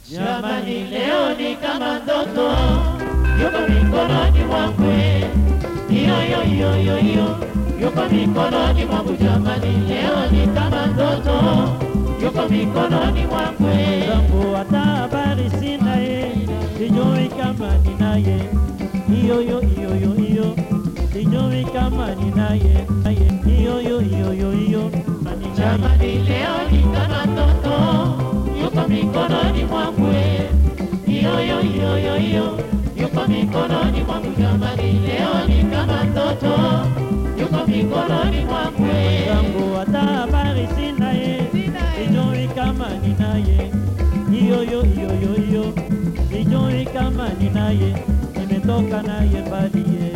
Jamani, leo ni kama ndoto, yuko mikononi mwangu, hiyo hiyo hiyo hiyo hiyo, yuko mikononi mwangu. Jamani, leo ni kama ndoto, yuko mikononi mwangu. zangu hata habari sina ye, sijui kama ninaye, hiyo hiyo hiyo hiyo hiyo, sijui kama ninaye, naye, hiyo hiyo hiyo hiyo hiyo, ninaye. Jamani, leo ni kama ndoto, yuko mikononi mwangu, hiyo hiyo hiyo hiyo hiyo, yuko mikononi mwangu. Jamani, leo ni kama ndoto, yuko mikononi mwangu. zangu hata habari sina ye, sijui kama ninaye, hiyo hiyo hiyo hiyo hiyo, sijui kama ninaye, nimetoka naye mbali ye,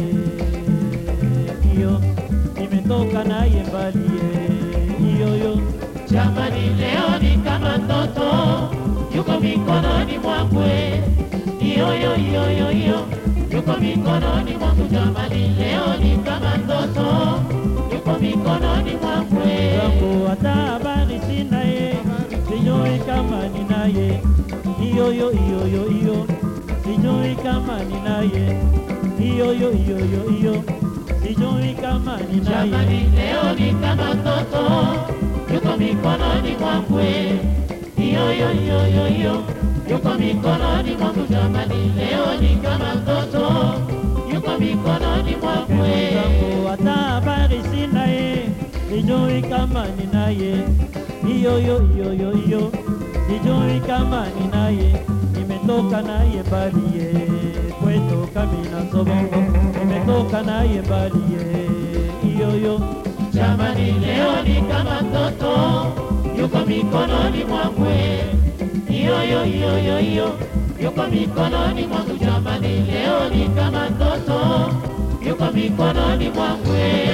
hiyo nimetoka naye mbali ye, hiyo hiyo Jamani, leo ni kama ndoto, yuko mikononi mwangu, hiyo hiyo hiyo hiyo hiyo, yuko mikononi mwangu. Jamani, leo ni kama ndoto, yuko mikononi mwangu. zangu hata habari sina ye, sijui kama ninaye, hiyo hiyo hiyo hiyo hiyo, sijui kama ninaye, hiyo hiyo hiyo hiyo hiyo, sijui kama ninaye. Jamani, leo ni kama ndoto, yuko mikononi mwangu, hiyo hiyo hiyo hiyo hiyo, yuko mikononi mwangu. Jamani, leo ni kama ndoto, yuko mikononi mwangu. zangu hata habari sina ye, sijui kama ninaye, hiyo hiyo hiyo hiyo hiyo, sijui kama ninaye, nimetoka naye mbali ye, kwetu Kamina Sobongo, nimetoka naye mbali ye, hiyo hiyo Jamani, leo ni kama ndoto, yuko mikononi mwangu, hiyo hiyo hiyo hiyo hiyo, yuko mikononi mwangu. Jamani, leo ni kama ndoto, yuko mikononi mwangu.